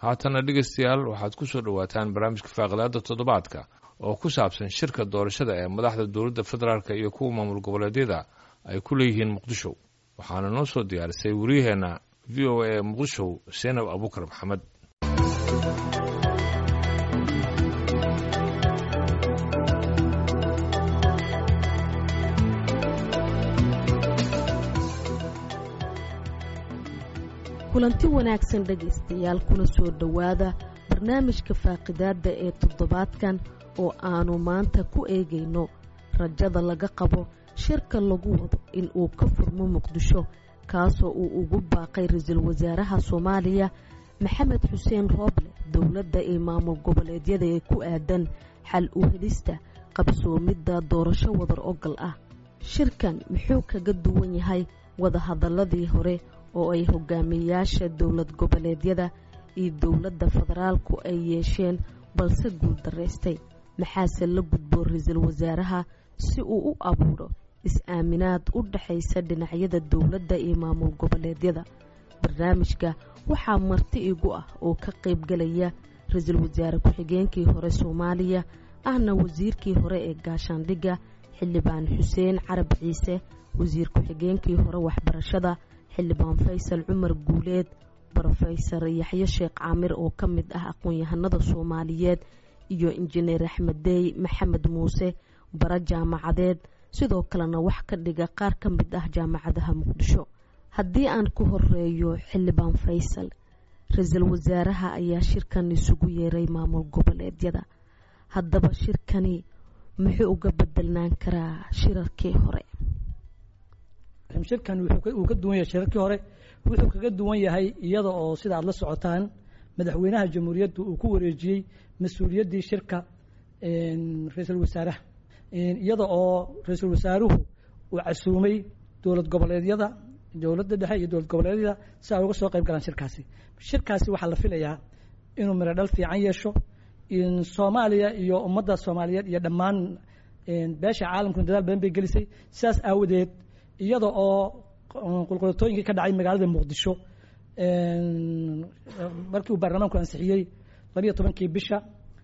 haatana dhegeystayaal waxaad ku soo dhowaataan barnaamijka faaqidaada toddobaadka oo ku saabsan shirka doorashada ee madaxda dowladda federaalk iyo kuwa maamul goboleedyada ay ku leeyihiin muqdisho waxaana noo soo diyaarisay wariyaheenna v o a ee muqdisho seenab abukar maxamed kulanti wanaagsan dhegaystayaal kuna soo dhowaada barnaamijka faaqidaadda ee toddobaadkan oo aanu maanta ku eegayno rajada laga qabo shirka lagu wado in uu ka furmo muqdisho kaasoo uu ugu baaqay ra-iisul wasaaraha soomaaliya maxamed xuseen rooble dowladda iyo maamul goboleedyada ee ku aadan xal u helista qabsoomidda doorasho wadar ogal ah shirkan muxuu kaga duwan yahay wadahadaladii hore oo ay hogaamiyayaasha dowlad goboleedyada iyo dowladda federaalku ay yeesheen balse guul daraystay maxaase la gudboo ra-iisul wasaaraha si uu u abuuro is-aaminaad u dhaxaysa dhinacyada dowladda iyo maamul goboleedyada barnaamijka waxaa marti igu ah oo ka qaybgalaya ra-iisul wasaare ku-xigeenkii hore soomaaliya ahna wasiirkii hore ee gaashaandhigga xildhibaan xuseen carab ciise wasiir ku-xigeenkii hore waxbarashada xildhibaan faysal cumar guuleed brofesor yaxyo sheekh caamir oo ka mid ah aqoon-yahanada soomaaliyeed iyo injineer axmedeey maxamed muuse bara jaamacadeed sidoo kalena wax ka dhiga qaar ka mid ah jaamacadaha muqdisho haddii aan ku horeeyo xildhibaan faysal ra-iisul wasaaraha ayaa shirkan isugu yeeray maamul goboleedyada haddaba shirkani muxuu uga bedelnaan karaa shirarkii hore shirkan uu ka duwan yahay shirarkii hore wuxuu kaga duwan yahay iyada oo sida aad la socotaan madaxweynaha jamhuuriyadda uu ku wareejiyey mas-uuliyaddii shirka ra-iisul wasaaraha iyada oo ra-iisul wasaaruhu uu casuumay dowlad goboleedyada dowladda dhexe iyo dowlad goboleedyada si ay uga soo qayb galaan shirkaasi shirkaasi waxaa la filayaa inuu miro dhal fiican yeesho soomaaliya iyo ummadda soomaaliyeed iyo dhammaan beesha caalamkuna dadaal badan bay gelisay sidaas aawadeed iyada oo qulqulatooyinkii ka dhacay magaalada muqdisho markii uu baarlamaanku ansixiyey labiyo tobankii bisha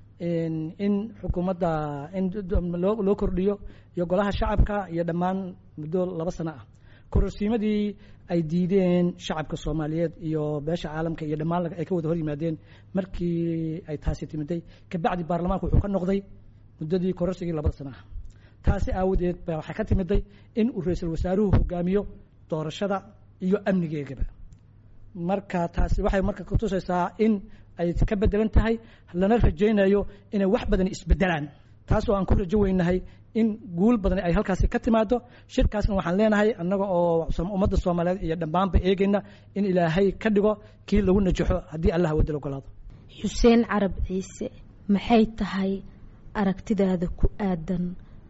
in xukuumadda in loo kordhiyo iyo golaha shacabka iyo dhammaan muddo laba sano ah kororsiimadii ay diideen shacabka soomaaliyeed iyo beesha caalamka iyo dhammaan ay ka wada hor yimaadeen markii ay taasi timiday kabacdi baarlamaanku wuxuu ka noqday muddadii kororsigii labada sano ah taasi aawadeed ba waxaa ka timiday in uu ra-iisul wasaaruhu hogaamiyo doorashada iyo amnigeegaba marka taasi waxay marka kutusaysaa in ay ka bedelan tahay lana rajaynayo inay wax badan isbedelaan taas oo aan ku rajo weynahay in guul badan ay halkaasi ka timaado shirkaasna waxaan leenahay annaga oo ummadda soomaaliyeed iyo dhammaanba eegayna in ilaahay ka dhigo kii lagu najaxo haddii allah wadal ogolaado xuseen carab ciise maxay tahay aragtidaada ku aadan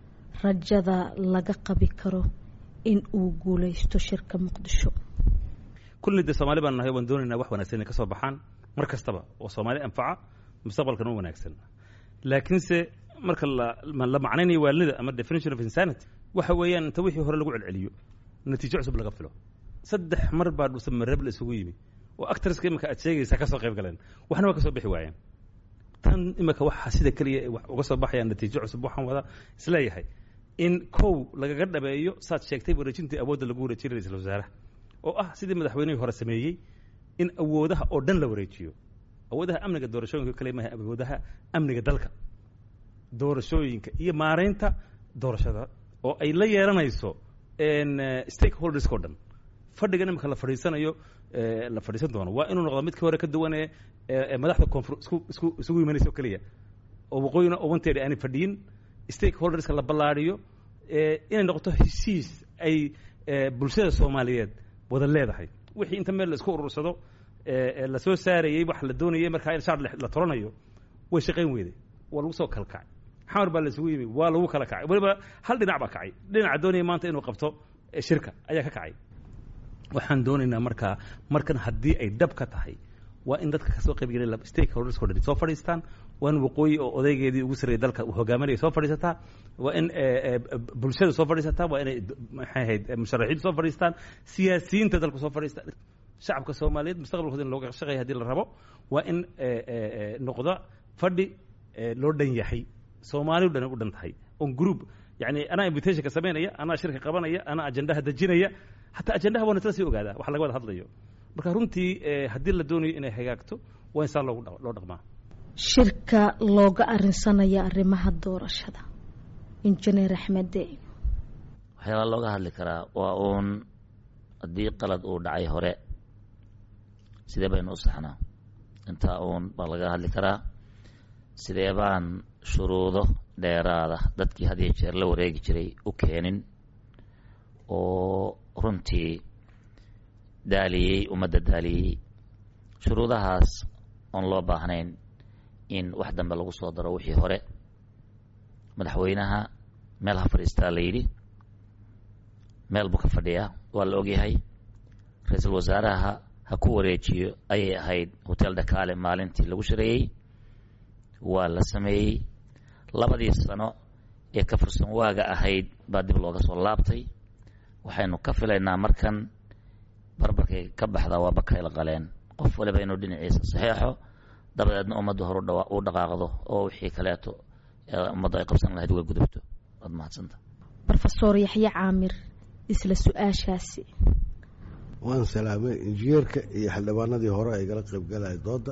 rajada laga qabi karo in uu guulaysto shirka muqdisho kulli de soomaali baan nahay waan doonaynaa wax wanaagsan inay ka soo baxaan mar kastaba oo soomaali anfaca mustaqbalkan u wanaagsan laakiinse marka la macnaynayo waalida ama definition of insanity waxa weeyaan inta wixii hore lagu celceliyo natiijo cusub laga filo saddex mar baa dhuusamareeb la isugu yimi oo actorska imika aad sheegaysaa ka soo qayb galeen waxna waa ka soo bixi waayeen tan imika waxa sida keliya wax uga soo baxaya natiijo cusub waxaan wada isleeyahay in kow lagaga dhabeeyo saad sheegtay wareejintii awoodda lagu wareejiyay ra-iisul wasaaraha oo ah sidii madaxweynihii hore sameeyey in awoodaha oo dhan la wareejiyo awoodaha amniga doorashooyinka kale maaha awoodaha amniga dalka doorashooyinka iyo maaraynta doorashada oo ay la yeelanayso stakeholderska o dhan fadhigan imika la fadhiisanayo la fadhiisan doono waa inuu noqdo midkii hore ka duwan ee madaxda koonfur isku isku isugu imanayso keliya oo waqooyina obanteeda aanay fadhiyin stakeholderska la ballaadhiyo inay noqoto heshiis ay bulshada soomaaliyeed wada leedahay wixii inta meel la isku urursado la soo saarayey wax la doonayay markaa in shaar la toranayo way shaqayn weyday waa lagu soo kala kacay xamar baa la isugu yimi waa lagu kala kacay weliba hal dhinac baa kacay dhinaca doonaya maanta inuu qabto shirka ayaa ka kacay waxaan doonaynaa markaa markan haddii ay dhab ka tahay waa in dadka kasoo qayb gelay stakeholders o dhan soo fadhiistaan waa in waqooyi oo odaygeedii ugu sarreeyay dalka uu hogaaminaya soo fadhiisataa waa in bulshada soo fadhiisataa waa inay maxay ahayd musharaxiintu soo fadhiistaan siyaasiyiinta dalku soo fadhiistaan shacabka soomaaliyeed mustaqbalkooda in looga shaqeeya hadii la rabo waa in noqda fadhi loo dhan yahay soomaali o dhan u dhan tahay on group yani anaa invitationka samaynaya anaa shirka qabanaya anaa ajendaha dejinaya hataa ajendaha waa nasla sii ogaadaa wax laga wada hadlayo marka runtii haddii la doonayo inay hagaagto waa in saa loogu loo dhaqmaa shirka looga arinsanaya arrimaha doorashada injineer axmede waxyaabaa looga hadli karaa waa uun haddii qalad uu dhacay hore sidee baynu u saxnaa intaa uun baa laga hadli karaa sidee baan shuruudo dheeraada dadkii had iyo jeer la wareegi jiray u keenin oo runtii daaliyey ummadda daaliyey shuruudahaas oon loo baahnayn in wax dambe lagu soo daro wixii hore madaxweynaha meel ha fadhiistaa la yidhi meel buu ka fadhiyaa waa la ogyahay ra-iisul wasaaraha ha ku wareejiyo ayay ahayd hotel dhakaale maalintii lagu shareeyey waa la sameeyey labadii sano ee ka fursan waaga ahayd baa dib looga soo laabtay waxaynu ka filaynaa markan barbarkay ka baxdaa waa bakayla qaleen qof waliba inuu dhinaciisa saxeexo dabadeedna ummadda hor u dhaqaaqdo oo wixii kaleeto ummadda ay qabsan lahayd way gudubto waad mahadsanta rofesor yaxye caamir isla su-aashaasi waan salaamay injineerka iyo xildhibaanadii hore ay gala qaybgalaya dooda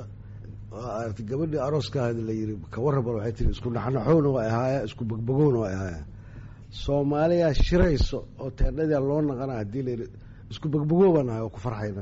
arti gabadhii arooskaadi la yiri ka warrabal waxay tiri isku naxnaxowna waa ahaaya isku bogbogowna waa ahaaya soomaaliyaa shirayso oo teendhadaa loo naqana haddii la yidhi isku bogbogowbaan ahay oo ku farxayna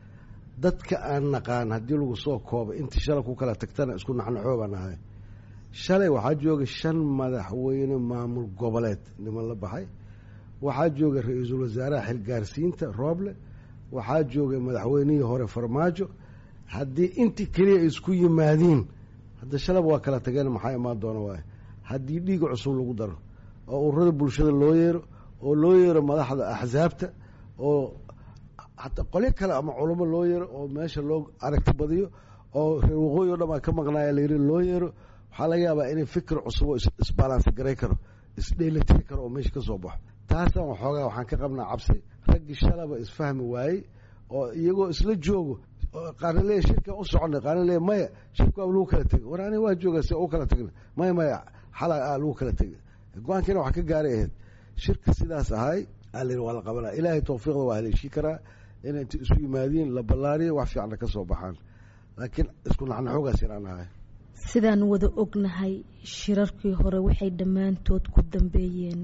dadka aan naqaan haddii lagu soo koobo intii shalay ku kala tagtana isku naxnaxoo baan ahay shalay waxaa jooga shan madaxweyne maamul goboleed niman la baxay waxaa jooga ra-iisul wasaaraha xilgaarsiinta rooble waxaa joogay madaxweynihii hore farmaajo haddii intii keliya ay isku yimaadiin hadda shalaba waa kala tageen maxaa imaan doona waay haddii dhiiga cusub lagu daro oo ururada bulshada loo yeero oo loo yeero madaxda axsaabta oo hataa qolyo kale ama culamo loo yeero oo meesha loo aragti badiyo oo reer waqooyi o dhan baa ka maqnaaya layiri loo yeero waxaa laga yaabaa inay fikir cusub oo isbalansi garay karo isdheelitiri karo oo meesha ka soo baxo taasaan waxoogaa waxaan ka qabnaa cabsi raggii shalaba isfahmi waayey oo iyagoo isla joogo qaarna leeya shirka u soconay qaarna leeya maya shirka waa lagu kala tegay war aniga waa jooga se u kala tagna maya maya xala a lagu kala tegay go-aankiina wax ka gaaray ahayd shirka sidaas ahay alin waa la qabanaa ilaahay tawfiiqda waa haleeshii karaa inay inta isu yimaadiin la ballaariyo wax fiicanna ka soo baxaan laakiin isku naxnaxoogaas inaan ahay sidaan wada ognahay shirarkii hore waxay dhammaantood ku dambeeyeen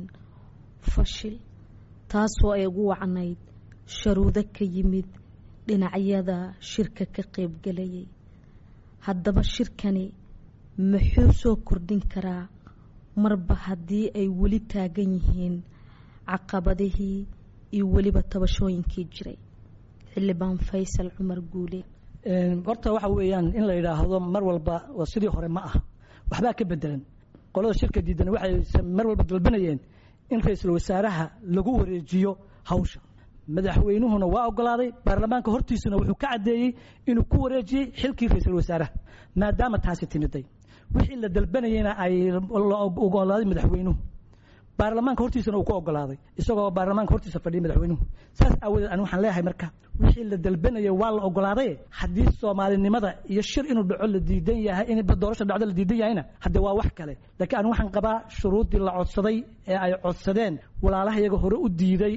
fashil taasoo ay ugu wacnayd sharuudo ka yimid dhinacyada shirka ka qaybgelayay haddaba shirkani muxuu soo kordhin karaa marba haddii ay weli taagan yihiin caqabadihii iyo weliba tabashooyinkii jiray xildhibaan faysal cumar guule horta waxa weeyaan in la yidhaahdo mar walba waa sidii hore ma aha waxbaa ka bedelan qolada shirka diidan waxay mar walba dalbanayeen in ra-iisul wasaaraha lagu wareejiyo hawsha madaxweynuhuna waa ogolaaday baarlamaanka hortiisuna wuxuu ka caddeeyey inuu ku wareejiyey xilkii ra-iisul wasaaraha maadaama taasi timiday wixii la dalbanayeyna ay la ogolaaday madaxweynuhu baarlamaanka hortiisana uu ku ogolaaday isagoo baarlamaanka hortiisa fadhiyay madaxweynuhu saas aawadeed ani waxaan leeyahay marka wixii la dalbanayay waa la ogolaaday haddii soomaalinimada iyo shir inuu dhaco la diidan yahay in doorasha dhacdo la diidan yahayna hadde waa wax kale laakiin ani waxaan qabaa shuruuddii la codsaday ee ay codsadeen walaalaha iyaga hore u diiday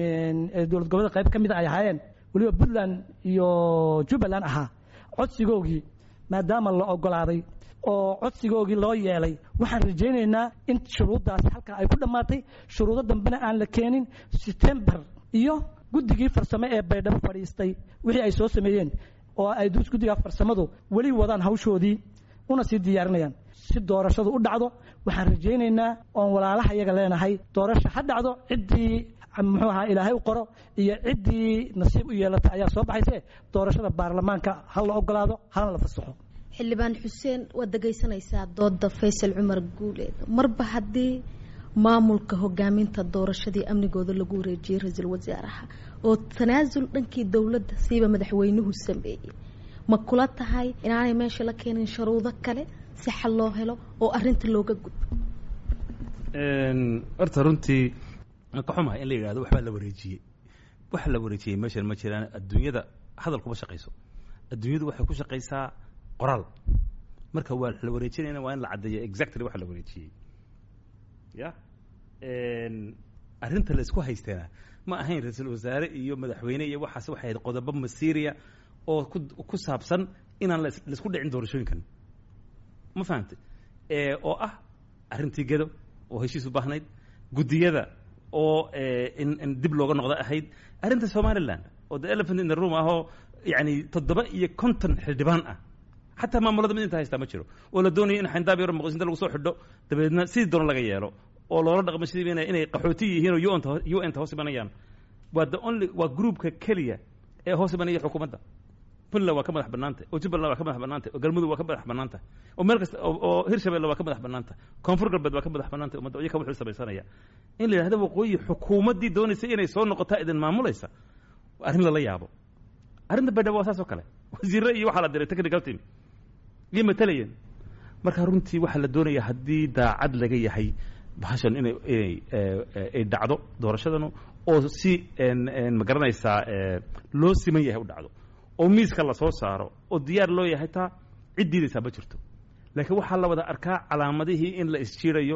dowlad goboleed qayb ka mida ay ahaayeen weliba puntland iyo jubbaland ahaa codsigoogii maadaama la ogolaaday oo codsigoogii loo yeelay waxaan rajaynaynaa in shuruuddaasi halkaa ay ku dhammaatay shuruudo dambena aan la keenin setembar iyo guddigii farsamo ee baydhabo fadhiistay wixii ay soo sameeyeen oo ay guddiga farsamadu weli wadaan hawshoodii una sii diyaarinayaan si doorashadu u dhacdo waxaan rajaynaynaa oon walaalaha iyaga leenahay doorasha ha dhacdo ciddii muxuu ahaa ilaahay u qoro iyo ciddii nasiib u yeelata ayaa soo baxayse doorashada baarlamaanka ha la ogolaado hana la fasaxo xildhibaan xuseen waad dhegaysanaysaa dooda faysal cumar guuleed marba haddii maamulka hogaaminta doorashadii amnigooda lagu wareejiyey ra-iisul wasaaraha oo tanaasul dhankii dowladda siiba madaxweynuhu sameeyey ma kula tahay inaanay meesha la keenin sharuudo kale si xal loo helo oo arinta looga gudbo horta runtii ka xumahay in la yidhahdo waxbaa la wareejiyey waxa la wareejiyey meeshan ma jiraan adduunyada hadal kuma shaqayso adduunyadu waxay ku shaqaysaa qoraal marka waa la wareejinayna waa in la caddeeyo exactly waxa la wareejiyey ya arrinta la isku haysteena ma ahayn ra-iisul wasaare iyo madaxweyne iyo waxaas waxay ahayd qodobo masiiriya oo ku ku saabsan inaan las laisku dhicin doorashooyinkan ma fahamtay oo ah arrintii gedo oo heshiis u baahnayd guddiyada oo in in dib looga noqdo ahayd arrinta somaliland oo the elephant in the room ahoo yacni toddoba iyo konton xildhibaan ah xataa maamulada mid inta haystaa ma jiro oo la doonayo in xayndaab yaro muqdishinta lagu soo xidho dabeedna sidii doona laga yeelo oo loola dhaqmo sidii inay inay qaxooti yihiin oo un u n ta hoos imanayaan waa the only waa groupka keliya ee hoos imanaya xukuumadda puntland waa ka madax bannaantay oo jubbaland waa ka madax bannaantay oo galmudug waa ka madax bannaantay oo meel kasta oo hirshabelle waa ka madax bannaantay koonfur galbeed waa ka madax bannaantay ummadda iyaka wuxuu samaysanaya in la yidhahdo waqooyi xukuumaddii doonaysa inay soo noqotaa idin maamulaysa arrin lala yaabo arrinta baydhabo waa saas oo kale wasiirre iyo waxaa la diray technical team iyo matalayeen marka runtii waxaa la doonaya haddii daacad laga yahay bahashan inay inay ay dhacdo doorashadanu oo si ma garanaysaa loo siman yahay u dhacdo oo miiska lasoo saaro oo diyaar loo yahay taa cid diidaysaa ma jirto laakiin waxaa la wada arkaa calaamadihii in la isjiirayo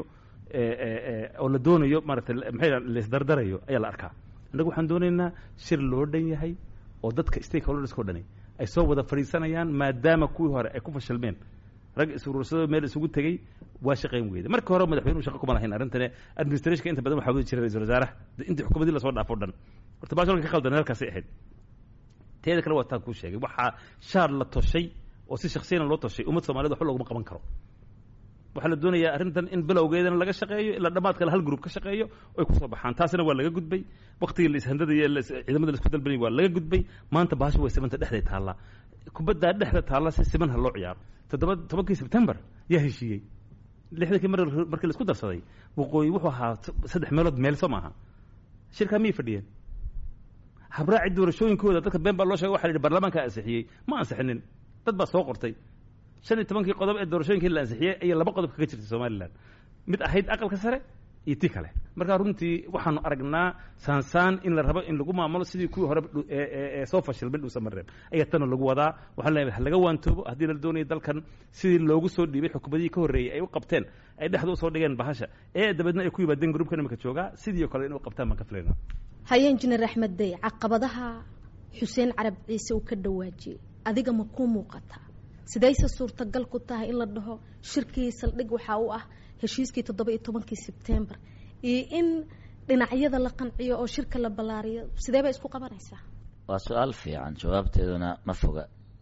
oo la doonayo maarata maxay la isdardarayo ayaa la arkaa annagu waxaan doonaynaa shir loo dhan yahay oo dadka stakeholderska o dhani ay soo wada fadhiisanayaan maadaama kuwii hore ay ku fashilmeen rag isuruursadoo meel isugu tegey waa shaqayn weyda marka hore madaxweynuhu shaqa kuma lahayn arrintane administrationka inta badan waxaa wadi jiray ra-isul wasaaraha intii xukuumadii lasoo dhaafo o dhan horta baashalka ka qaldan halkaasay ahayd teeda kale waa taan kuu sheegay waxaa shaar la toshay oo si shaksiyana loo toshay ummad somaliyed waxba looguma qaban karo waxaa la doonayaa arrintan in bilowgeedana laga shaqeeyo ilaa dhammaadkale hal group ka shaqeeyo oy kusoo baxaan taasina waa laga gudbay waktigii la ishandadaya ciidamada la isku dalbanayay waa laga gudbay maanta bahasha way simanta dhexday taallaa kubaddaa dhexda taalla si siman ha loo ciyaaro toddoba tobankii sebtembar yaa heshiiyey lixdankii mar markii la isku darsaday waqooyi wuxuu ahaa saddex meelood meel soo maaha shirkaa miyay fadhiyeen habraaci doorashooyinkooda dadka been baa loo shegay waxa la yidhi baarlamaankaa ansixiyey ma ansixinin dad baa soo qortay shan iyo tobankii qodob ee doorashooyinkii la ansixiyey ayaa laba qodob kaga jirtay somalilan mid ahayd aqalka sare iyo ti kale markaa runtii waxaanu aragnaa saansaan in la rabo in lagu maamulo sidii kuwii hore ee soo fashilmay dhuusa mareeb ayaa tana lagu wadaa waxaan leeyahay ha laga waantoobo haddii la doonayo dalkan sidii loogu soo dhiibay xukuumadihii ka horreeyey ay u qabteen ay dhexda usoo dhigeen bahasha ee dabeedna ay ku yimaadeen gruubkan imika joogaa sidii oo kale inay u qabtaan baan ka filaynaa haye injineer axmed dey caqabadaha xuseen carab ciise uu ka dhawaajiyey adiga ma kuu muuqataa sidayse suurtagal ku tahay in la dhaho shirkii saldhig waxaa u ah heshiiskii toddoba iyo tobankii sebtembar iyo in dhinacyada la qanciyo oo shirka la ballaariyo sidee bay isku qabanaysaa waa su-aal fiican jawaabteeduna ma foga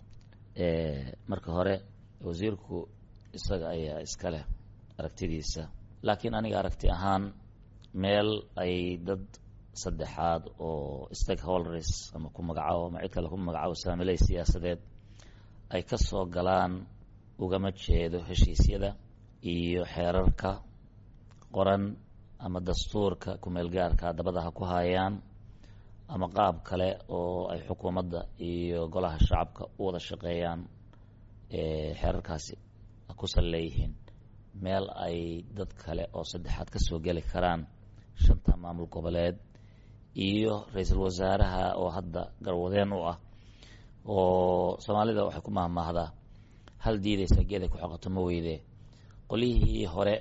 marka hore wasiirku isaga ayaa iska leh aragtidiisa laakiin aniga aragti ahaan meel ay dad saddexaad oo stakeholders ama ku magacaabo ama cid kale ku magacaabo saamiley siyaasadeed ay ka soo galaan ugama jeedo heshiisyada iyo xeerarka qoran ama dastuurka kumeelgaarka dabada ha ku hayaan ama qaab kale oo ay xukuumadda iyo golaha shacabka u wada shaqeeyaan xeerarkaasi ku sal leeyihiin meel ay dad kale oo saddexaad ka soo geli karaan shanta maamul goboleed iyo ra-iisul wasaaraha oo hadda garwadeen u ah oo soomaalida waxay ku mahmaahdaa hal diidaysa geeday ku xoqato ma weyde qolyihii hore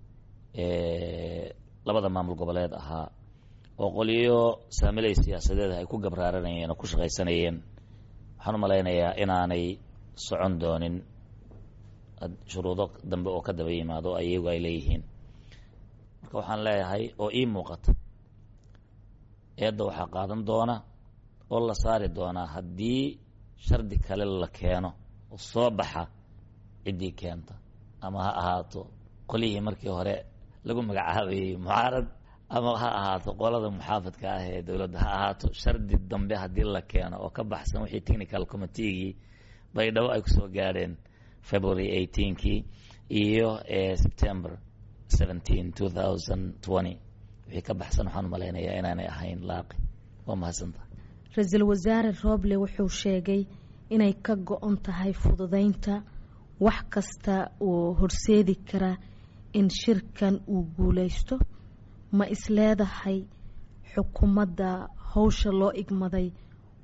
labada maamul goboleed ahaa oo qolyo saamiley siyaasadeed ay ku gabraaranayeen oo ku shaqaysanayeen waxaan u malaynayaa inaanay socon doonin shuruudo dambe oo ka daba yimaado oo iyagu ay leeyihiin marka waxaan leeyahay oo ii muuqata eedda waxaa qaadan doona oo la saari doonaa haddii shardi kale la keeno oo soo baxa ciddii keenta ama ha ahaato qolihii markii hore lagu magacaabayey mucaarad ama ha ahaato qolada muxaafadka ah ee dowladda ha ahaato shardi dambe haddii la keeno oo ka baxsan wixii technical committeegii baydhabo ay kusoo gaadheen february eighteenkii iyo september seventeen two thousand twenty wixii ka baxsan waxaan umalaynayaa inaanay ahayn laaqi waa mahadsanta ra-iisul wasaare rooble wuxuu sheegay inay ka go-on tahay fududeynta wax kasta oo horseedi kara in shirkan uu guuleysto ma isleedahay xukuumadda howsha loo igmaday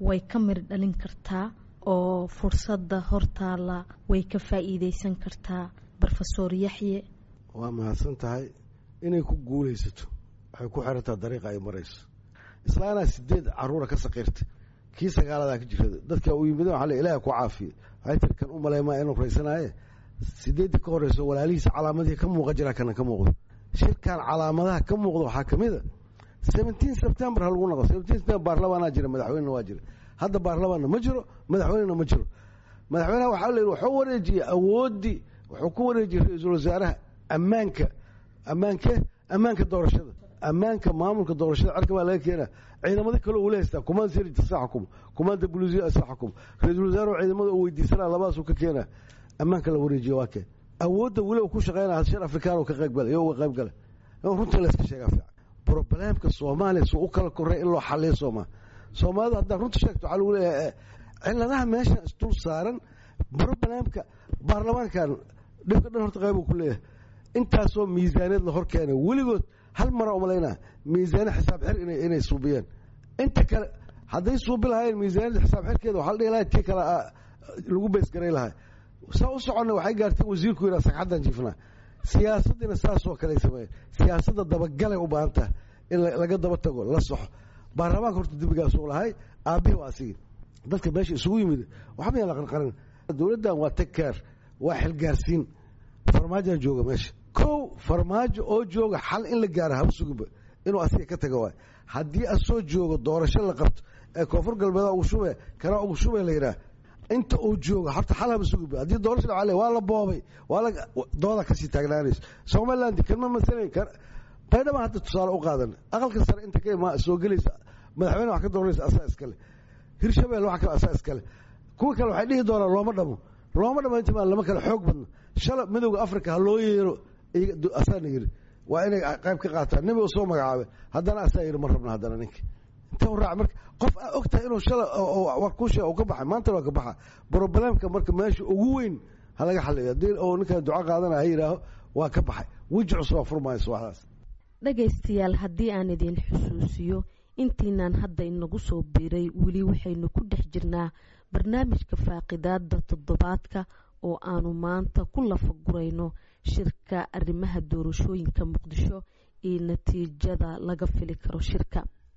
way ka mir dhalin kartaa oo fursadda hortaala way ka faa'iideysan kartaa rofesor yaxye waa mahadsan tahay inay ku guulaysato waxay ku xirantaa dariiqa ay marayso islaanaa sideed caruura ka saqiirta kii sagaaladaa ka jirada dadka u yimideen waxa le ilaah ku caafiye waxay tiri kan u maleymaa inuu raysanaaye sideeddii ka horeyso walaalihiisa calaamadihii ka muuqa jiraa kana ka muuqdo shirkan calaamadaha ka muuqda waxaa ka mid a seventeen september ha lagu noqo seventeen september baarlamaanaa jira madaxweynena waa jira hadda baarlamaanna ma jiro madaxweynena ma jiro madaxweynaha waxaa la yidhi wuxuu wareejiyey awooddii wuxuu ku wareejiyey ra-iisul wasaaraha ammaanka ammaanke ammaanka doorashada ammaanka maamulka doorashada cerka baa laga keenaa ciidamada kale uu la haystaa kumaan sirij sa xukumo kumaanda buluusiya sa xukumo ra-iisul wasaaruhu ciidamada uu weydiisanaa labadaasuu ka keenaa ammaanka la wareejiyo waa keen awoodda weli uu ku shaqeynaya shir afrikaan uu ka qayb galay iyo uga qayb galay runta la iska sheegaa fiican brobleemka soomaaliya suu u kala korray in loo xaliyo soomaa soomaalidu haddaad runta sheegto waxaa lagu leeyahay ciladaha meesha isdul saaran brobleemka baarlamaankan dhibka dhan horta qayb uu ku leeyahay intaasoo miisaaniyad la hor keenay weligood hal mara umalaynaa miisaaniya xisaab xir inay suubiyeen inta kale hadday suubi lahaayeen miisaaniyadda xisaab xirkeeda waxaa la dhihi lahay tii kale lagu beysgaray lahay saa u soconna waxay gaartay wasiirku yidhaa sagxaddan jiifnaa siyaasaddiina saasoo kale sameeyeen siyaasadda dabagalay u baahan taha in laga daba tago la soxo baarlamaanka horta dembigaasuu lahay aabbihii waa asigi dadka meesha isugu yimid waxba yaan la qarqarin dowladdan waa tagkeer waa xilgaarsiin farmaajaa jooga meesha kow farmaajo oo jooga xal in la gaaro haba suginba inuu asiga ka taga waay haddii asoo joogo doorasho la qabto ee koonfur galbeeda ugu shube kana ugu shube la yidhaah inta uu joogo horta xal haba suginba haddii doorasho dhaca le waa la boobay waa la dooda kasii taagnaanayso somaliland kanma masalayn kan baydhaba hadda tusaale u qaadan aqalka sare inta ka imaa soo gelaysa madaxweyne wax ka dooranaysa asaa iskale hirshabelle wax kale asaa iskale kuwa kale waxay dhihi doonaan looma dhamo looma dhamo inta maa lama kale xoog badna shala midowda africa ha loo yeero asaana yiri waa inay qayb ka qaataan nebi soo magacaabe haddana asaa yiri ma rabna haddana ninka inta u raac marka qof aa og tahay inuu shala war kuu sheega uu ka baxay maantana waa ka baxa broblemka marka meesha ugu weyn ha laga xaliyo haddii oo ninka duco qaadana ha yidhaaho waa ka baxay weji cusub waa furmayso waxdaas dhagaystayaal haddii aan idin xusuusiyo intiinaan hadda inagu soo biiray weli waxaynu ku dhex jirnaa barnaamijka faaqidaada toddobaadka oo aanu maanta ku lafagurayno shirka arrimaha doorashooyinka muqdisho iyo natiijada laga fili karo shirka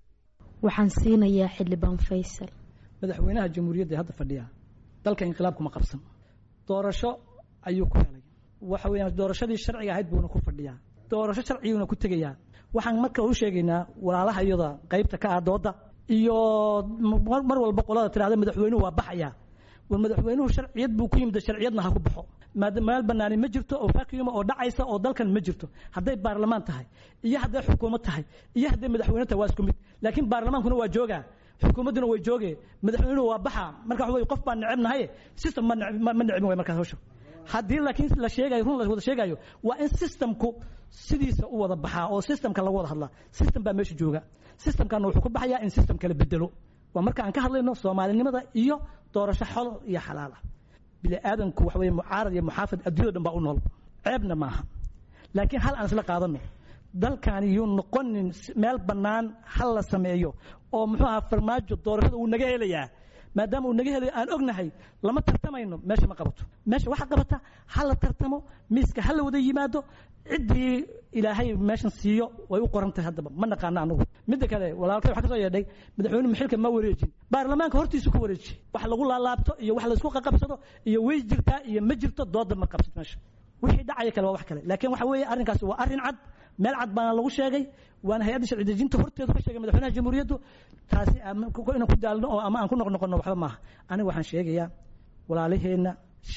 waxaan siinayaa xildhibaan faysal madaxweynaha jamhuuriyadda hadda fadhiya dalka inqilaabkuma qabsan doorasho ayuu ku helay waxa weeyaan doorashadii sharciga ahayd buuna ku fadhiyaa doorasho sharciguuna ku tegayaa waxaan marka u sheegaynaa walaalaha iyada qaybta ka ah dooda iyo mar walba qolada tirahda madaxweynuhu waa baxaya war madaxweynuhu sharciyad buu ku yimid sharciyadna ha ku baxo meel banaani ma jirto oo vacuum oo dhacaysa oo dalkan ma jirto hadday baarlamaan tahay iyo hadday xukuumad tahay iyo hadday madaxweyne tahay waa isku mid laakiin baarlamaankuna waa joogaa xukuumadduna way jooge madaxweynuhu waa baxa marka waxa wey qof baan necebnahay system ma necbin way markaas hawsha haddii laakiin la sheegayo run la wada sheegayo waa in systemku sidiisa u wada baxaa oo systemka lagu wada hadlaa system baa meesha jooga systemkana wuxuu ku baxayaa in system kala bedelo waa marka aan ka hadlayno soomaalinimada iyo doorasho xolo iyo xalaala bini aadanku waxa weye mucaarad iyo muxaafid adduunyada dhan baa u nool ceebna maaha laakiin hal aan isla qaadano dalkani yuu noqonin meel bannaan hal la sameeyo oo muxuu ahaa farmaajo doorashada uu naga helayaa maadaama uu naga helayo aan ognahay lama tartamayno meesha ma qabato meesha waxa qabata ha la tartamo miiska ha la wada yimaado ciddii ilaahay meeshan siiyo way u qoran tahay haddaba ma naqaano anugu midda kale walaalkay waxaa ka soo yeedhay madaxweyne maxilka ma wareejin baarlamaanka hortiisu ku wareeji wax lagu laalaabto iyo wax laysku qaqabsado iyo way jirtaa iyo ma jirto dooda ma qabsad meesha wixii dhacaya kale waa wax kale laakiin waxa weeye arrinkaasi waa arrin cad meel cad baana lagu sheegay waana hay-adda sharci dejinta horteedu ka sheegay madaxweynaha jamhuuriyaddu taasi inaan ku daalno oo ama aan ku noqnoqono waxba maaha aniga waxaan sheegayaa walaalaheenna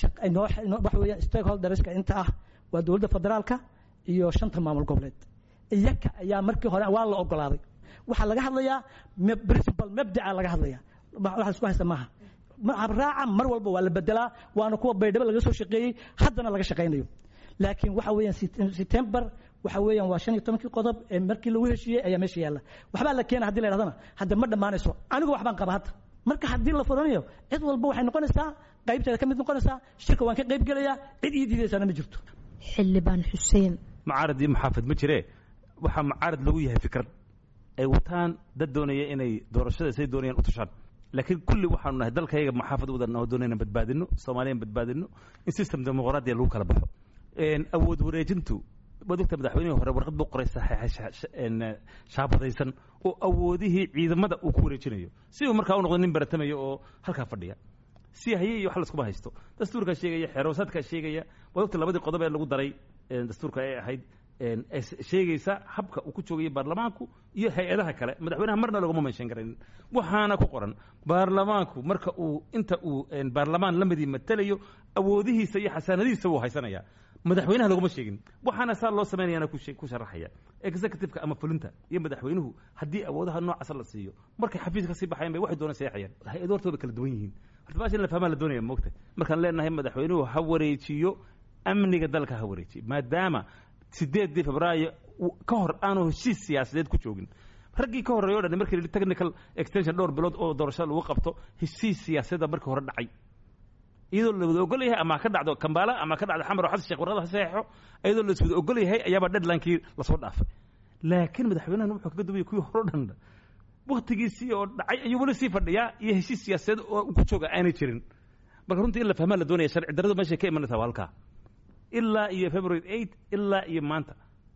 waxa weeye stakeholderska inta ah waa dowladda federaalka iyo shanta maamul goboleed iyaka ayaa markii hore waa la ogolaaday waxaa laga hadlayaa principal mabdaca laga hadlaya wax isku haysta maaha raaca mar walba waa la bedelaa waana kuwa baydhabo laga soo shaqeeyey haddana laga shaqaynayo laakiin waxa weeyaan september waxa weeyaan waa shan iyo tobankii qodob ee markii lagu heshiiyey ayaa meesha yaalla waxbaa la keena hadii la yidhahdana hadda ma dhammaanayso anigu waxbaan qaba hadda marka haddii la furanayo cid walba waxay noqonaysaa qaybteeda ka mid noqonaysaa shirka waan ka qayb gelayaa cid ii diidaysaana ma jirto xildhibaan xuseen mucaarad iyo muxaafid ma jire waxaa mucaarad lagu yahay fikrad ay wataan dad doonaya inay doorashada say doonayaan u tashaan laakiin kulli waxaanu nahay dalkayga maxaafad wadanoo doonayna badbaadino soomaaliyan badbaadino in system dimuqraadiya lagu kala baxo awood wareejintu waad ogta madaxweynihii hore warqad buu qoray shaabadaysan oo awoodihii ciidamada uu ku wareejinayo si uu markaa u noqdo nin baratamayo oo halkaa fadhiya si haye iyo wax laskuma haysto dastuurkaa sheegaya xeeroosaadkaa sheegaya waad ogta labadii qodob ee lagu daray dastuurka ay ahayd sheegaysa habka uu ku joogayo baarlamaanku iyo hay-adaha kale madaxweynaha marna laguma menshan karayn waxaana ku qoran baarlamaanku marka uu inta uu baarlamaan la midii matalayo awoodihiisa iyo xasaanadihiisa wuu haysanaya madaxweynaha laguma sheegin waxaana saa loo samaynayana ku sharaxaya executiveka ama fulinta iyo madaxweynuhu haddii awoodaha noocaasa la siiyo markay xafiiska kasii baxayan bay waxay doona seexayaan hay-ado horta way kala duwan yihiin horta baasha in la fahmaa la doonaya moogta markaan leenahay madaxweynuhu ha wareejiyo amniga dalka ha wareejiyo maadaama sideedii febraayo ka hor aanu heshiis siyaasadeed ku joogin raggii ka horreeyo o dhan markii la technical extension dhowr bilood oo doorashada lagu qabto heshiis siyaasadda markii hore dhacay iyadoo la wada ogol yahay ama ka dhacdo kambaala ama ka dhacdo xamar oo xasan sheekh warqada ha saxeexo iyadoo la iswada ogol yahay ayaabaa deadlinekii lasoo dhaafay laakiin madaxweynahan wuxuu kaga duwaya kuwii hore o dhan waktigiisii oo dhacay ayuu weli sii fadhiyaa iyo heshiis siyaasadeed oo ku jooga aanay jirin marka runtii in la fahmaa la doonaya sharci darradu meeshay ka imanaysaa waa halkaa ilaa iyo february eight ilaa iyo maanta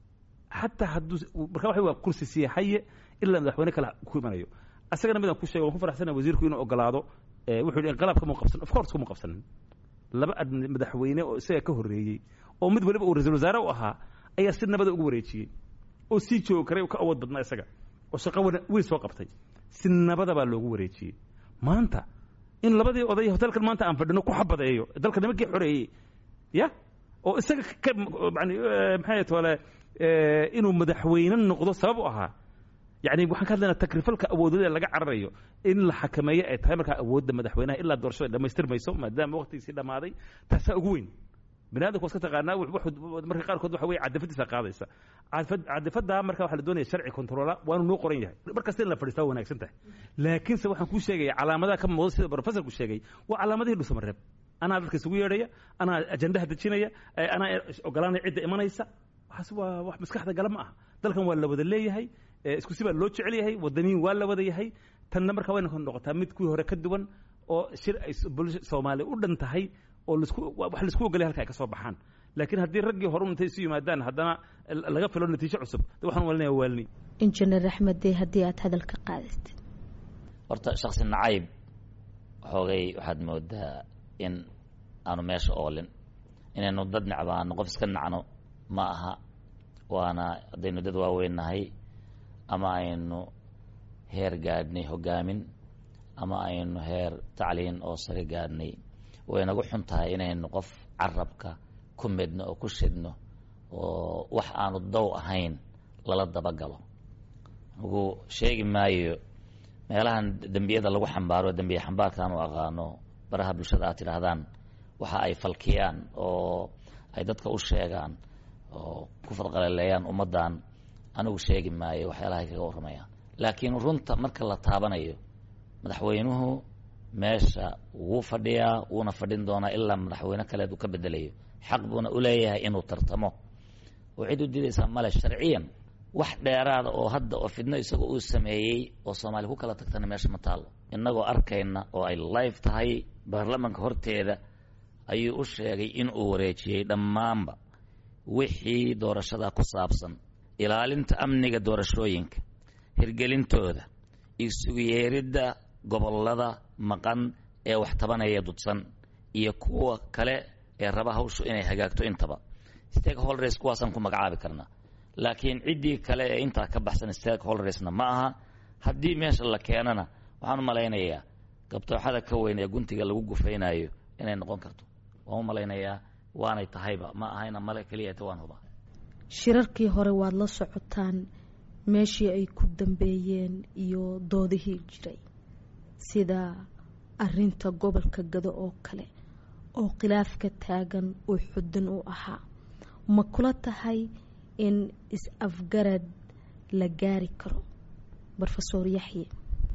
xataa hadduu marka waxa waa kursi siyaxaye ilaa madaxweyne kale ku imanayo asagana midaan ku sheego waan ku faraxsana wasiirku inuu ogolaado wuxuu yidhi inqilaabka mu qabsan of course kuma qabsanin laba madaxweyne oo isaga ka horreeyey oo mid waliba uu ra-iisul wasaare u ahaa ayaa si nabada ugu wareejiyey oo sii joogi karay ka awood badnaa isaga oo shaqo wiil soo qabtay si nabada baa loogu wareejiyey maanta in labadii oday hotelkan maanta aan fadhino ku xabadeeyo dalka nimankii xoreeyey ya oo isaga ka yani maxay tole inuu madaxweyne noqdo sabab u ahaa yani waxaan ka hadlaynaa takrifalka awoodada laga cararayo in la xakameeyo ay tahay markaa awoodda madaxweynaha ilaa doorashada dhamaystirmayso maadaama waqtigiisii dhammaaday taasaa ugu weyn bini adamka waska taqaanaa marka qaarkood waxa weye cadafadiisa qaadaysa cadafaddaa marka waxaa la doonaya sharci controla waanu noo qoran yahay markasta in la fadhiistaa wanaagsan tahay laakiinse waxaan kuu sheegaya calaamadaha ka muuqda sida professorku sheegay waa calaamadihii dhusamareeb anaa dadka isugu yeedhaya anaa ajandaha dejinaya anaa ogolaanaya cidda imanaysa waxaas waa wax maskaxda gala ma aha dalkan waa la wada leeyahay isku si baa loo jecel yahay wadaniin waa la wada yahay tanna marka wayna noqotaa mid kuwii hore ka duwan oo shir ay soomaaliya u dhan tahay oo lasku wax laisku ogolay halka ay ka soo baxaan laakiin haddii raggii hore intay isu yimaadaan haddana laga filo natiijo cusub de waxaan walinaya waalni injineer axmed dee haddii aad hadalka qaadatid horta shaksi nacayb xoogay waxaad moodaa in aanu meesha oolin inaynu dad necbaano qof iska nacno ma aha waana haddaynu dad waaweyn nahay ama aynu heer gaadhnay hogaamin ama aynu heer tacliin oo sare gaadhnay waynagu xun tahay inaynu qof carabka ku midno oo ku shidno oo wax aanu dow ahayn lala dabagalo ugu sheegi maayo meelahan dembiyada lagu xambaaro dembiye xambaarkaan u aqaano baraha bulshada aad tidhaahdaan waxa ay falkiyaan oo ay dadka u sheegaan oo ku fadqaleleeyaan ummaddan anigu sheegi maayo waxyaalahay kaga warramayaan laakiin runta marka la taabanayo madaxweynuhu meesha wuu fadhiyaa wuuna fadhin doonaa ilaa madaxweyne kaleed uu ka bedelayo xaq buuna u leeyahay inuu tartamo oo cid u didaysaa male sharciyan wax dheeraada oo hadda oo fidno isagoo uu sameeyey oo soomaaliya ku kala tagtana meesha ma taallo innagoo arkayna oo ay live tahay baarlamanka horteeda ayuu u sheegay in uu wareejiyey dhammaanba wixii doorashada ku saabsan ilaalinta amniga doorashooyinka hirgelintooda isugu yeeridda gobollada maqan ee wax tabanaya dudsan iyo kuwa kale ee raba hawshu inay hagaagto intaba stakeholders kuwaasaan ku magacaabi karnaa laakiin ciddii kale ee intaa ka baxsan stakeholdersna ma aha haddii meesha la keenana waxaan u malaynayaa gabtooxada ka weyn ee guntiga lagu gufaynayo inay noqon karto waan u malaynayaa waanay tahayba ma ahayna male keliyata waan hubaa shirarkii hore waad la socotaan meeshii ay ku dambeeyeen iyo doodihii jiray sida arinta gobolka gado oo kale oo khilaafka taagan uu xudun u ahaa ma kula tahay in is-afgarad la gaari karo rofesor yaxye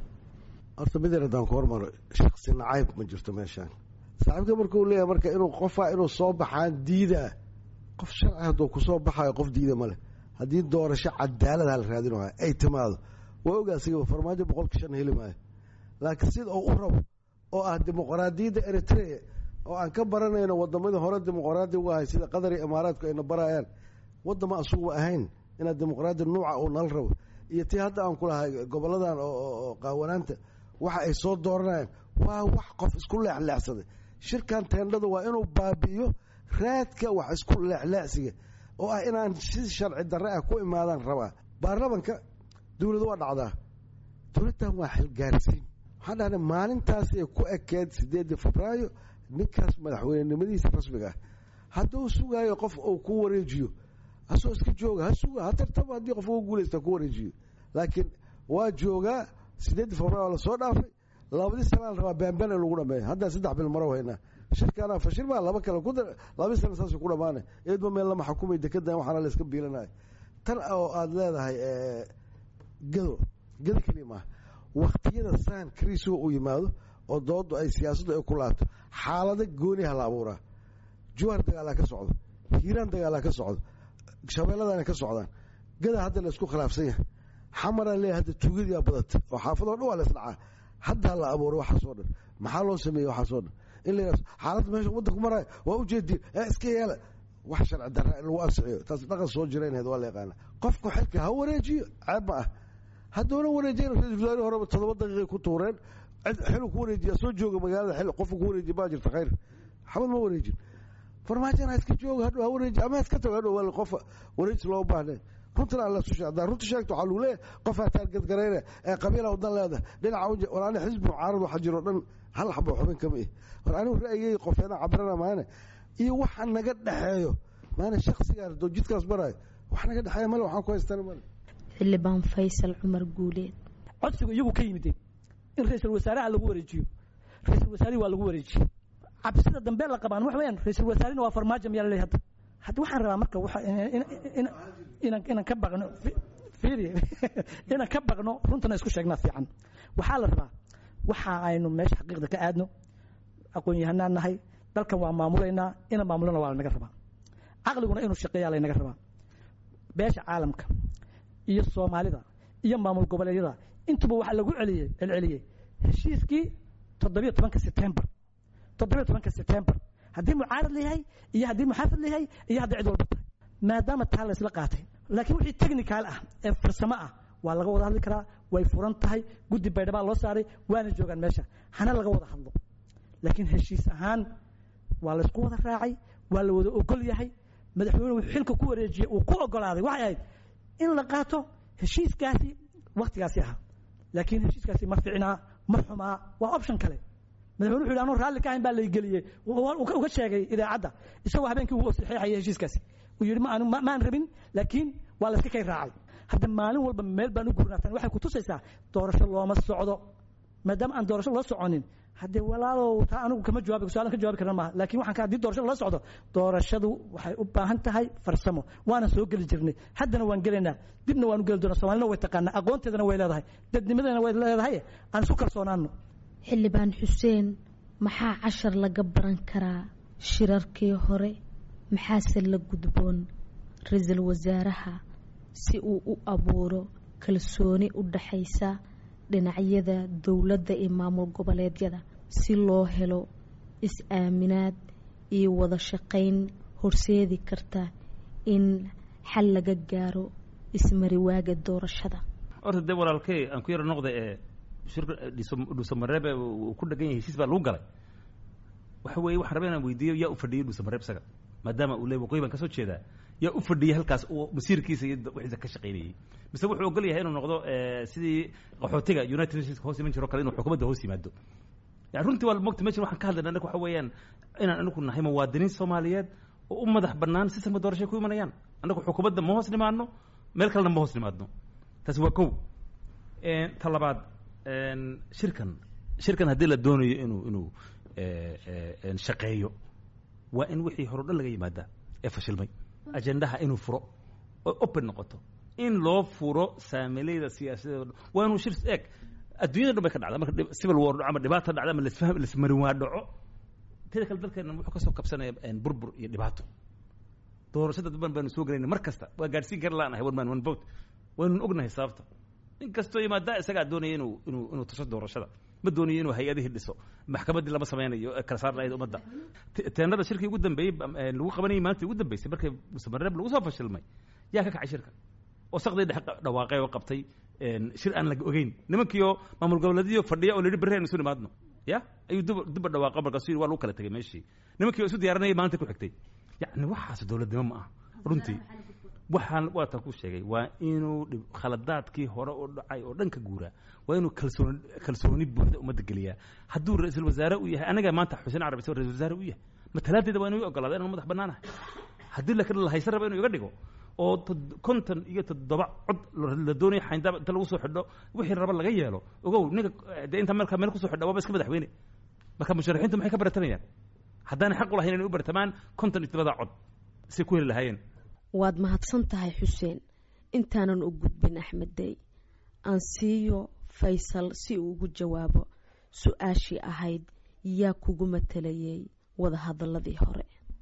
horta midan haddaan ku hormaro shaksi nacayb ma jirto meeshaan saaxiibka markuu leeyahay marka inuu qofaa inuu soo baxaan diidaa qof sharci hadduu kusoo baxayo qof diida ma leh haddii doorasho cadaalad hala raadinayo ay timaado waa ogaa sigaba farmaajo boqolka shan heli maayo laakiin sida uu u rabo oo ah dimuqraadiyadda eritrea oo aan ka baranayno wadamadii hore dimuqraadi uga ahay sida qatar iyo imaaraadku ayna barayaan wadama asuguba ahayn inaad dimuqraadi nuuca uu nala rabo iyo tii hadda aan ku lahay goboladan oo qaawanaanta waxa ay soo dooranayaan waa wax qof isku leexleexsaday shirkan teendhada waa inuu baabi'iyo raadka wax isku leexleexsiga oo ah inaan si sharci darre ah ku imaadaan rabaa baarlamanka dowladu waa dhacdaa dowladdan waa xilgaarsiin waxaan dhahnay maalintaas ay ku ekeed sideedii febraayo ninkaas madaxweynenimadiisa rasmiga ah hadduu sugaayo qof uu ku wareejiyo hasoo iska jooga ha suga ha tartaba haddii qof ugu guulaysta ku wareejiyo laakiin waa joogaa sideedii febraayo lasoo dhaafay labadii sanaa la rabaa baanbaan in lagu dhameeyo haddaan saddex bil maro haynaa shirkaana fashil baa laba kale ku labadii sana saas ku dhamaanay eedba meel lama xukumay dekedan waxaana la iska biilanaya tan oo aada leedahay gado gado keliya maaha waktiyada saan kriisuga uu yimaado oo doodu ay siyaasaddu ay ku laato xaalado gooniha la abuuraa juwaar dagaalaa ka socdo hiiraan dagaalaa ka socdo shabeelladana ka socdaan gada hadda la isku khilaafsan yahay xamaraa leeyahay hadda tuugadiyaa badata oo xaafadoo dhan waa la isdhacaa haddaa la abuuray waxaasoo dhan maxaa loo sameeyey waxaasoo dhan in la yidhahdo xaaladda meesha waddanku maraayo waa ujeediin ee iska yeela wax sharci darra in lagu ansixiyo taas dhaqan soo jiraynahed waa la yaqaana qofku xilka ha wareejiyo ceeb ma ah hadduuna wareejiyen ra-isul wasaarihii horeba toddoba daqiiqay ku tuureen xilu ku wareejiya soo jooga magaalada xil qofku ku wareejiya baa jirta khayr xabad ma wareejin farmaajana iska jooga hadhow ha wareeji ama iska tago hadhow waa qof wareejis loo baahnayn runtana alla isu sheeg hadaa runta sheegto waxaa lagu leeyahay qof hataan gadgarayne ee qabiila wadan leedahay dhinaca war ani xisbi mucaarad waxa jiro dhan hal xabo xubin kama ih war anigu ra'yigay qofeena cabrana maane iyo waxa naga dhexeeyo maana shaksigaa doo jidkaas baraayo wax naga dhexeeya male waxaan ku haystana male xildhibaan faysal cumar guuleed codsigu iyagu ka yimideen in ra-iisul wasaaraha lagu wareejiyo ra-isul wasaarihi waa lagu wareejiyey cabsida dambe la qabaan wax weyaan ra-isul wasaarina waa farmaajo miyaa laleeyahay hadda hadda waxaan rabaa marka waxa inaan inaan ka baqno fiiri inaan ka baqno runtana isku sheegnaa fiican waxaa la rabaa waxa aynu meesha xaqiiqda ka aadno aqoon-yahanaan nahay dalkan waa maamulaynaa ina maamulana waa lanaga rabaa caqliguna inuu shaqeeyaa laynaga rabaa beesha caalamka iyo soomaalida iyo maamul goboleedyada intuba waxaa lagu celiyey celceliyey heshiiskii toddobiyo tobanka sebtembar toddobiyo tobanka sebtembar haddii mucaarad layahay iyo haddii muxaafid layahay iyo hadday cid walba tahay maadaama taa la isla qaatay laakiin wixii technical ah ee farsamo ah waa laga wada hadli karaa way furan tahay guddi baydhabaa loo saaray waana joogaan meesha hana laga wada hadlo laakiin heshiis ahaan waa la isku wada raacay waa la wada ogol yahay madaxweynuhu xilka ku wareejiyey uu ku ogolaaday waxay ahayd in la qaato heshiiskaasi waktigaasi ahaa laakiin heshiiskaasi ma ficnaa ma xumaa waa option kale madaxweyne wuxu yidhi anuu raalli ka ahayn baa laygeliyey uga sheegay idaacadda isagoo habeenkii uu saxeexayay heshiiskaasi uu yidhi ma maan rabin laakiin waa layska kay raacay hadda maalin walba meel baan u gurnaatan waxay ku tusaysaa doorasho looma socdo maadaama aan doorasho loo soconin haddee walaalow taa anigu kama jawaabi su-aalan ka jawaabi karna maaha lakin waxaan ka haddii doorashada loo socdo doorashadu waxay u baahan tahay farsamo waana soo geli jirnay haddana waan gelaynaa dibna waan u geli doonaa somalina way taqaanaa aqoonteedana way leedahay dadnimadana way leedahay aan isu kalsoonaano xildhibaan xuseen maxaa cashar laga baran karaa shirarkii hore maxaase la gudboon ra-iisul wasaaraha si uu u abuuro kalsooni u dhaxaysa dhinacyada dowladda iyo maamul goboleedyada si loo helo is-aaminaad iyo wada shaqayn horseedi karta in xal laga gaaro ismariwaaga doorashada horta dee walaalkey aan ku yaro noqda ee shirka dhuusamareebe uu ku dhegan yahay heshiis baa lagu galay waxa weeye waxaan rabaa inaan weydiiyo yaa u fadhiyey dhuusamareeb isaga maadaama uu leey waqooyi baan kasoo jeedaa yaa u fadhiyey halkaas uu masiirkiisa iyo wixiisa ka shaqaynayey mise wuxuu ogol yahay inuu noqdo sidii qaxootiga united nations hoos iman jiro kale inuu xukuumadda hoos yimaado yani runtii waa mogta meshan waxaan ka hadlayna anaga waxa weeyaan inaan anagu nahay muwaadiniin soomaaliyeed oo u madax bannaan sistamka doorashay ku imanayaan annagu xukuumadda ma hoos nimaadno meel kalena ma hoos nimaadno taasi waa kow ta labaad shirkan shirkan haddii la doonayo inuu inuu shaqeeyo waa in wixii hore o dhan laga yimaadaa ee fashilmay ajendaha inuu furo oo open noqoto in loo furo saamileyda siyaasadeed o dhan waa inuu shir eeg adduunyada dhan bay ka dhacda marka civil war dhaco ama dhibaata dhacda ama lasfaham lasmarinwaa dhaco teda kale dalkeena wuxuu kasoo kabsanaya burbur iyo dhibaato doorashada duban baanu soo gelayna mar kasta waa gaadhsiin kara laanahay one man one vote waynu ognahay sababta in kastoo yimaadaa isagaa doonaya inuu inuu inuu tuso doorashada ma doonayo inuu hay-adihii dhiso maxkamaddii lama samaynayo ee kala saar lahayd ummadda Te- teenada shirkii ugu dambeeyey ba- ee lagu qabanayay maalintii ugu dambeysay markay musamareeb lagu soo fashilmay yaa ka kacay shirka oo saqdii dhex dhawaaqay oo qabtay een, shir aan la ogeyn nimankiioo maamul goboleedyadii fadhiya oo la yidhi berri aynu isu nimaadno ya ayuu dib dibba dhawaaqa markaasuu yidhi waa lagu kala tegay meeshii nimankii oo isu diyaarinayay maalinta ku xigtay yacni waxaas dowladnimo ma aha runtii waxaan waa tan ku sheegay waa inuu dhib- khaladaadkii hore oo dhacay oo dhan ka guuraa waa inuu kalsooni kalsooni buuxda ummadda geliyaa hadduu ra-iisul wasaare u yahay anaga maanta xuseen carabi isagoo ra-isul wasaare u yahay matalaadeeda waa inuu ogolaada inaan madax bannaanahay haddii laakiin la haysan raba inuu iga dhigo oo tod- konton iyo toddoba cod la- la doonayo xayndaab inta lagu soo xidho wixii raba laga yeelo ogow ninka dee inta marka meel kusoo xidha waaba iska madaxweyne marka musharaxiintu maxay ka baratamayaan haddaanay xaq u lahayn inay u bartamaan konton iyo toddobada cod si ku heli lahaayeen waad mahadsan tahay xuseen intaanan u gudbin axmed dey aan siiyo faysal si uu ugu jawaabo su-aashii ahayd yaa kugu matalayay wadahadaladii hore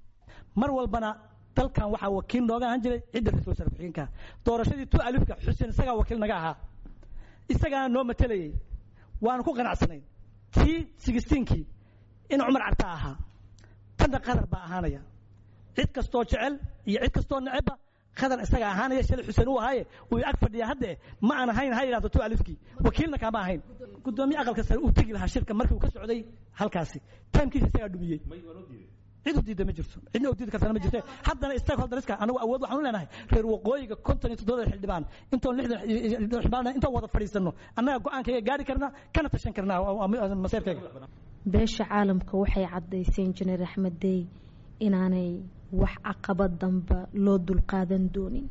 mar walbana dalkan waxaa wakiil nooga ahaan jiray cidda ra-isul wasaare ku-xigeenka doorashadii tu alifka xuseen isagaa wakiil naga ahaa isagaana noo matelayay waanu ku qanacsanayn tii sigistiinkii in cumar carta ahaa tanna qadar baa ahaanaya cid kastoo jecel iyo cid kastoo necebba qadar isaga ahaanaya shalay xuseen uu ahaaye uu ag fadhiya hadde ma aan ahayn ha yidhahdo tu alifkii wakiilna kaama ahayn gudoomiye aqalka sare uu tegi lahaa shirka markii uu ka socday halkaasi taimkiisa isagaa dhumiyey cid u diida ma jirto cidna u diidi kartana ma jirto haddana stakeholderska anagu awood waxaan u leenahay reer waqooyiga konton iyo toddobada xildhibaan intoon lixdan xildhibaan intoon wada fadhiisano annaga go-aankayga gaari karna kana tashan karnaa maseerkayga beesha caalamka waxay caddaysay injineer axmed dey inaanay wax caqabad damba loo dulqaadan doonin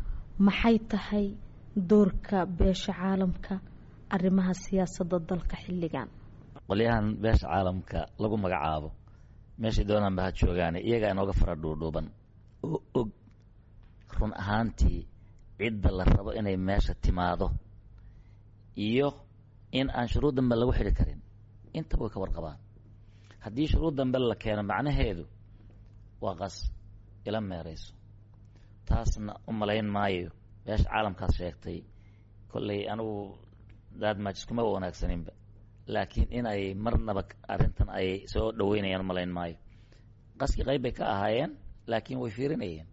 maxay tahay doorka beesha caalamka arrimaha siyaasadda dalka xilligan qolyahan beesha caalamka lagu magacaabo meeshay doonaan ba ha joogaane iyagaa inooga fara dhuudhuuban oo og run ahaantii cidda la rabo inay meesha timaado iyo in aan shuruud dambe lagu xidhi karin intaba way ka warqabaan haddii shuruud dambe la keeno macnaheedu waa qas ila meerayso taasna u malayn maayo beesha caalamkaas sheegtay kolley anigu daadmaajis kuma wanaagsaninba laakiin in ay marnaba arrintan ay soo dhaweynayaan malayn maayo qaskii qayb bay ka ahaayeen laakiin way fiirinayeen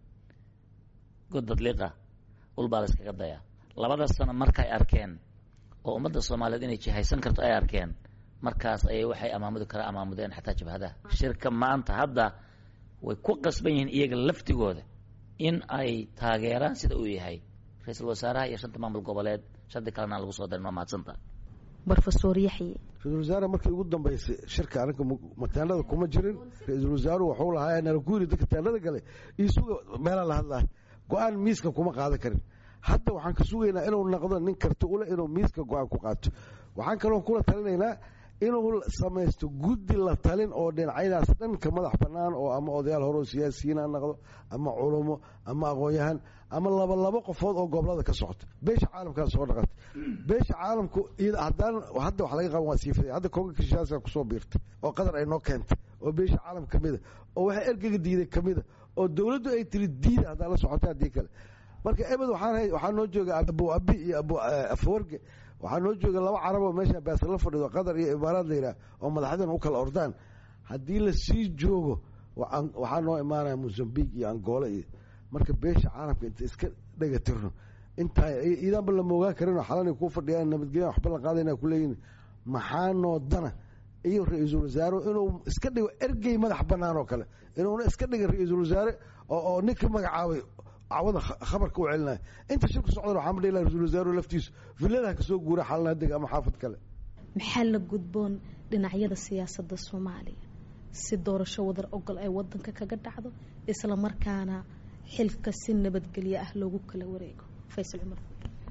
godad liqa ulbaa la iskaga dayaa labada sano markay arkeen oo ummadda soomaaliyeed inay jihaysan karto ay arkeen markaas ayay waxay amaamudi kara amaamudeen xataa jabhadaha shirka maanta hadda way ku qasban yihiin iyaga laftigooda in ay taageeraan sida uu yahay ra-iisul wasaaraha iyo shanta maamul goboleed shanti kalena aan lagu soo darin waa mahadsanta brofesor yaxye ra-isul wasaare markii ugu dambeysay shirka anaga mataanada kuma jirin ra-iisul wasaaruhu waxuu lahaa nala ku yiri dadka taanada gale isuga meelaa la hadlaa go-aan miiska kuma qaadan karin hadda waxaan ka sugaynaa inuu noqdo nin karti ule inuu miiska go-aan ku qaato waxaan kaloo kula talinaynaa inuu samaysto guddi la talin oo dhinacyadaas dhanka madax bannaan oo ama odayaal hore oo siyaasiyiin ha noqdo ama culumo ama aqoon-yahan ama laba labo qofood oo gobolada ka socota beesha caalamkaa soo dhaqantay beesha caalamku haddaan hadda wax laga qaban waa siifaday hadda konga kishaasa kusoo biirtay oo qadar ay noo keentay oo beesha caalam ka mida oo waxa ergega diiday ka mida oo dowladdu ay tiri diida haddaan la socota haddii kale marka ebed waxaan waxaa noo jooga abu abi iyo abu afawarge waxaa noo jooga laba carab oo meesha baas la fadhido qatar iyo imaaraad la yidhaah oo madaxdan u kala ordaan haddii la sii joogo waxaa noo imaanaya mozambique iyo angola iyo marka beesha caalamka inta iska dhega tirno intaa iidaanba lama ogaan karinoo xalanay ku fadhiyaan nabadgelya waxba la qaadayna kuleeyihin maxaa noo dana iyo ra-iisul wasaare inuu iska dhigo ergey madax bannaan oo kale inuuna iska dhigin ra-iisul wasaare oo ninka magacaabay cawada khabarka u celinaya inta shirku socdan waxaa ma dhihi laha ra-isul wasaaruhu laftiisu villadaha kasoo guura xalana deg ama xaafad kale maxaa la gudboon dhinacyada siyaasadda soomaaliya si doorasho wadar ogol ay wadanka kaga dhacdo isla markaana xilka si nabadgelyo ah loogu kala wareego faysal cumar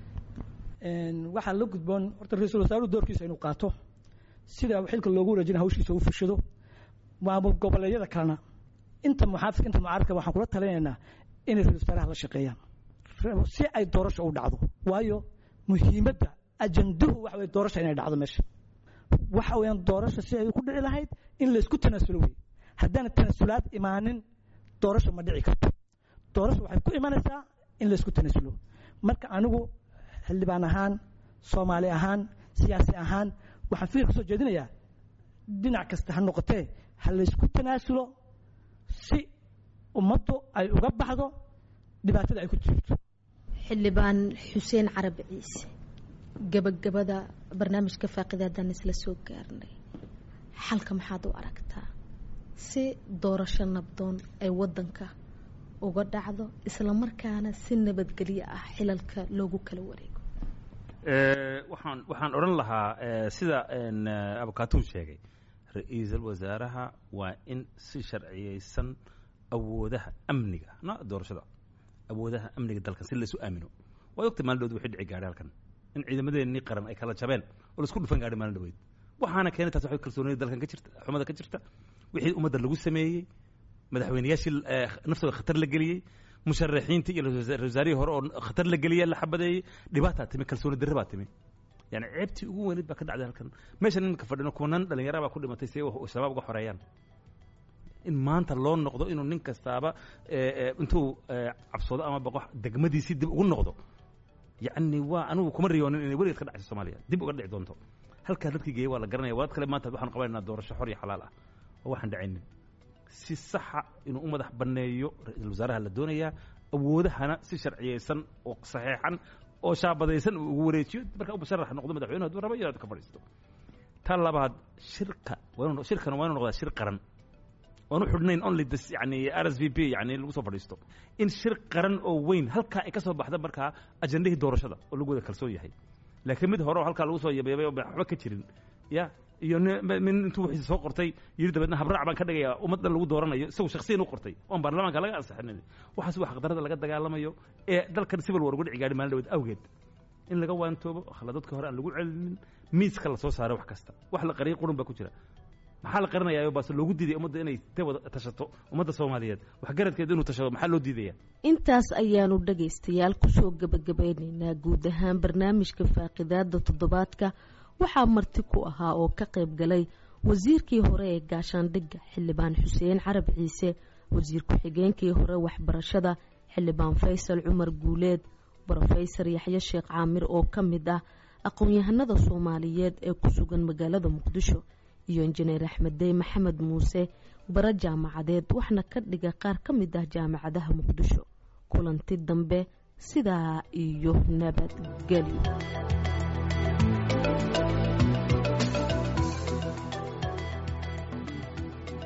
waxaa la gudboon horta ra-iisul wasaaruhu doorkiisa inuu qaato sida xilka loogu wareejina hawshiisa u fushado maamul goboleedyada kalena inta muxaafidka inta mucaaradka waxaan kula talinaynaa inay ra-isul wasaaraha la shaqeeyaan si ay doorasho u dhacdo waayo muhiimadda ajanduhu waxa weye doorasha inay dhacdo meesha waxa weeyaan doorasha si ay ku dhici lahayd in laysku tanaasulo wey haddaana tanaasulaad imaanin doorasho ma dhici karto doorasho waxay ku imanaysaa in laysku tanaasulo marka anigu xildhibaan ahaan soomaali ahaan siyaasi ahaan waxaan fikir kasoo jeedinayaa dhinac kasta ha noqotee ha laysku tanaasulo si ummaddu ay uga baxdo dhibaatada ay ku jirto xildhibaan xuseen carabi ciise gabagabada barnaamijka faaqidaadaan isla soo gaarnay xalka maxaad u aragtaa si doorasho nabdoon ay wadanka uga dhacdo islamarkaana si nabadgelyo ah xilalka loogu kala wareego waxaan waxaan odhan lahaa sida abukaatuu sheegay ra-iisul wasaaraha waa in si sharciyeysan awoodaha amniga no doorashada awoodaha amniga dalkan si laysu aamino waad ogtay maalin dhowd wixii dhici gaadhay halkan in ciidamadeennii qaran ay kala jabeen oo laisku dhufan gaadhay maalin dhaweyd waxaana keenay taas waxay kalsoonida dalkan ka jirta xumada ka jirta wixii ummadda lagu sameeyey madaxweyneyaashii naftooda khatar la geliyey musharaxiintii iyo ra-isul wasaarihii hore oo khatar la geliyey la xabadeeyey dhibaataa timi kalsooni darre baa timi yani ceebtii ugu weyneyd baa ka dhacday halkan meeshan iminka fadhino kuwanan dhalinyara baa ku dhimatay si ay shabaab uga xoreeyaan in maanta loo noqdo inuu nin kastaaba intuu cabsoodo ama baqo degmadiisii dib ugu noqdo yacni waa anigu kuma riyoonin inay weligeed ka dhacayso soomaaliya dib uga dhici doonto halkaa dadkii geeyey waa la garanaya waad kale maanta waxaan qabanaynaa doorasho xor iyo xalaal ah oo waxaan dhacaynin si saxa inuu u madax banneeyo ra-iisul wasaaraha la doonayaa awoodahana si sharciyeysan oo saxeexan oo shaabadaysan uu ugu wareejiyo markaa u musharax noqdo madaxweyne hadduu rabo iyo ka fadhiisto ta labaad shirka waa shirkana waa inuu noqdaa shir qaran waan u xidhnayn only this yani r s v p yani lagu soo fadhiisto in shir qaran oo weyn halkaa ay ka soo baxda markaa ajandahii doorashada oo lagu wada kalsoon yahay laakiin mid hore oo halkaa lagu soo yabeebay oo waxba ka jirin ya iyo min intuu wixiisa soo qortay yiri dabeedna habraac baan ka dhigayaa ummaddan lagu dooranayo isagu shaksiyan u qortay oon baarlamaanka laga ansixinin waxaas waa xaqdarada laga dagaalamayo ee dalkan civil war uga dhici gaadhi maalin dhaweed awgeed in laga waantoobo khaladadka hore aan lagu celinin miiska la soo saaray wax kasta wax la qariyay qurun baa ku jira maxaa la qarinayaa baase loogu diiday ummadda inay ta wada tashato ummadda soomaaliyeed waxgaradkeeda inuu tashado maxaa loo diidaya intaas ayaanu dhagaystayaal kusoo gebagabeynaynaa guud ahaan barnaamijka faaqidaada toddobaadka waxaa marti ku ahaa oo ka qayb galay wasiirkii hore ee gaashaandhigga xildhibaan xuseen carab ciise wasiir ku-xigeenkii hore waxbarashada xildhibaan faysal cumar guuleed brofesor yaxye sheekh caamir oo ka mid ah aqoon-yahanada soomaaliyeed ee ku sugan magaalada muqdisho iyo injineer axmeddey maxamed muuse bara jaamacadeed waxna ka dhiga qaar ka mid ah jaamacadaha muqdisho kulanti dambe sidaa iyo nabadgelyo